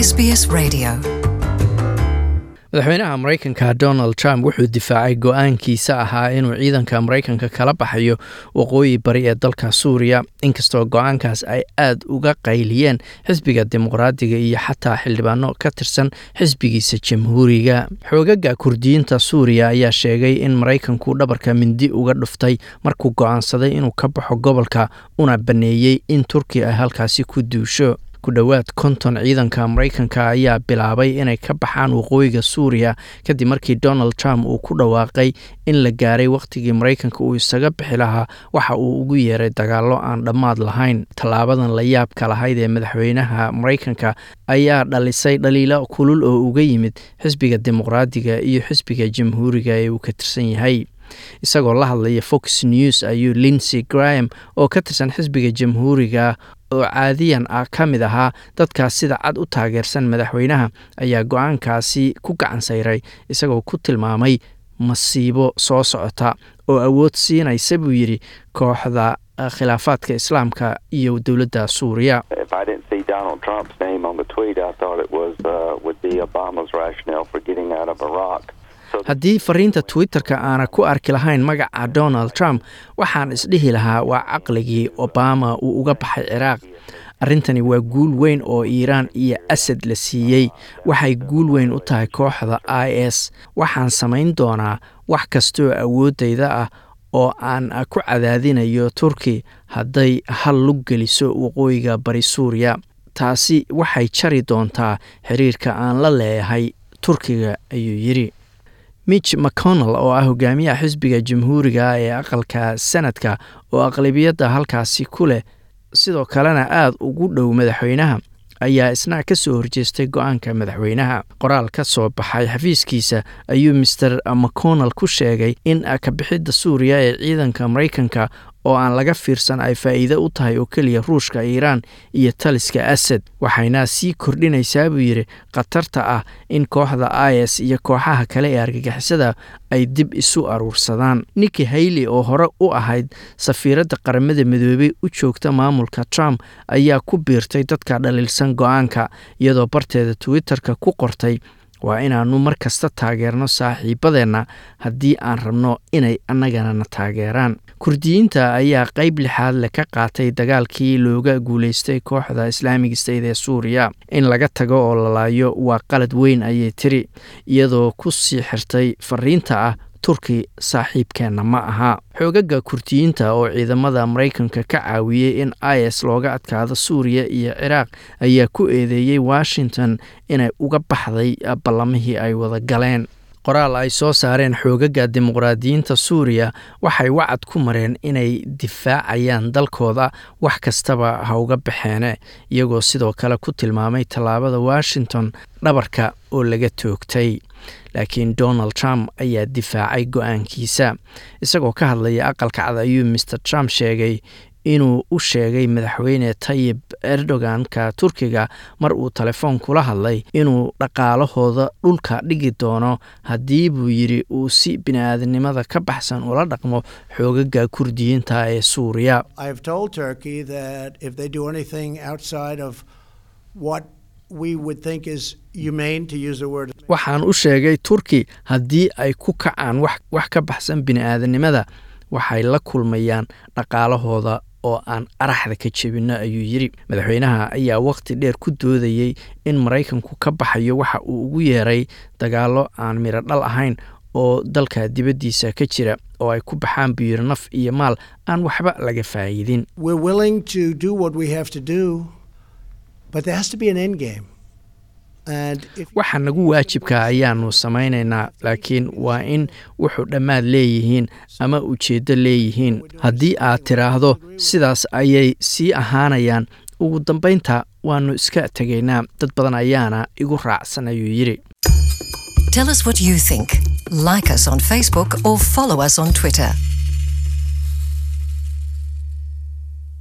SBS Radio. madaxweynaha maraykanka donald trump wuxuu difaacay go-aankiisa ahaa inuu ciidanka maraykanka kala baxayo waqooyi bari ee dalka suuriya inkastoo go-aankaas ay aad uga qayliyeen xisbiga dimuqraadiga iyo xataa xildhibaano ka tirsan xisbigiisa jamhuuriga xoogaga kurdiyiinta suuriya ayaa sheegay in maraykanku dhabarka mindi uga dhuftay markuu go-aansaday inuu ka baxo gobolka una baneeyey in turkiya ay halkaasi ku duusho ku dhowaad konton ciidanka maraykanka ayaa bilaabay inay ka baxaan waqooyiga suuriya kadib markii donald trump uu ku dhawaaqay in la gaaray wakhtigii maraykanka uu isaga bixi lahaa waxa uu ugu yeeray dagaallo aan dhammaad lahayn tallaabadan la yaabka lahayd ee madaxweynaha maraykanka ayaa dhalisay dhaliilo kulul oo uga yimid xisbiga dimuqraadiga iyo xisbiga jamhuuriga ee uu ka tirsan yahay isagoo la hadlaya fox news ayuu linsey graham oo ka tirsan xisbiga jamhuuriga oo caadiyan ah ka mid ahaa dadkaas sida cad u taageersan madaxweynaha ayaa go-aankaasi ku gacan sayray isagoo ku tilmaamay masiibo soo socota oo awood siinaysa buu yidhi kooxda khilaafaadka islaamka iyo dowladda suuriya haddii fariinta twitter-ka aana ku arki lahayn magaca donald trump waxaan isdhihi lahaa waa caqligii obama uu uga baxay ciraaq arrintani waa guul weyn oo iiraan iyo asad la siiyey waxay guul weyn u tahay kooxda i s waxaan samayn doonaa wax kastoo awooddayda ah oo aan ku cadaadinayo turki hadday hal lug geliso waqooyiga bari suuriya taasi waxay jari doontaa xiriirka aan la leeyahay turkiga ayuu yidhi mitch mcconnell oo ah hogaamiyaha xisbiga jamhuuriga ee aqalka sanadka oo aqlabiyadda halkaasi ku leh sidoo kalena aada ugu dhow madaxweynaha ayaa isna ka soo horjeestay go-aanka madaxweynaha qoraal ka soo baxay xafiiskiisa ayuu master mcconnell ku sheegay in kabixidda suuriya ee ciidanka maraykanka oo aan laga fiirsan ay faa'iide u tahay oo keliya ruushka iiraan iyo taliska asad waxayna sii kordhinaysaa buu yidhi khatarta ah in kooxda i s iyo kooxaha kale ee argagixisada ay dib isu aruursadaan niki hayley oo hore u ahayd safiiradda qaramada midoobey u joogta maamulka trump ayaa ku biirtay dadka dhaliilsan go-aanka iyadoo barteeda twitter-ka ku qortay waa inaannu mar kasta taageerno saaxiibadeenna haddii aan rabno inay annagana na taageeraan kurdiyiinta ayaa qeyb lixaad le ka qaatay dagaalkii looga guulaystay kooxda islaamig state ee suuriya in laga tago oo lalaayo waa qalad weyn ayay tiri iyadoo ku sii xirtay fariinta ah turki saaxiibkeenna ma aha xoogaga kurdiyiinta oo ciidamada maraykanka ka caawiyey in i s looga adkaado suuriya iyo ciraaq ayaa ku eedeeyey washington inay uga baxday ballamihii ay wada galeen qoraal ay soo saareen xoogaga dimuqraadiyiinta suuriya waxay wacad ku mareen inay difaacayaan dalkooda wax kastaba ha uga baxeene iyagoo sidoo kale ku tilmaamay tallaabada washington dhabarka oo laga toogtay laakiin donald trump ayaa difaacay go-aankiisa isagoo ka hadlaya aqalka cad ayuu master trump sheegay inuu u sheegay madaxweyne tayib erdoganka turkiga mar uu telefoon kula hadlay inuu dhaqaalahooda dhulka dhigi doono haddii buu yidhi uu si bini-aadamnimada ka baxsan ula dhaqmo xoogaga kurdiyiinta ee suuriya waxaan u sheegay turki haddii ay ku kacaan wax ka baxsan bini-aadanimada waxay la kulmayaan dhaqaalahooda oo aan araxda ka jebinno ayuu yidhi madaxweynaha ayaa wakhti dheer ku doodayey in maraykanku ka baxayo waxa uu ugu yeeray dagaallo aan midho dhal ahayn oo dalka dibaddiisa ka jira oo ay ku baxaan biyir naf iyo maal aan waxba laga faa'iidin waxa nagu waajibka ayaanu samaynaynaa laakiin waa in wuxuu dhammaad leeyihiin ama ujeeddo leeyihiin haddii aad tiraahdo sidaas ayay sii ahaanayaan ugu dambaynta waannu iska tegaynaa dad badan ayaana igu raacsan ayuu yidhi Tell us what you think. Like us on Facebook or follow us on Twitter.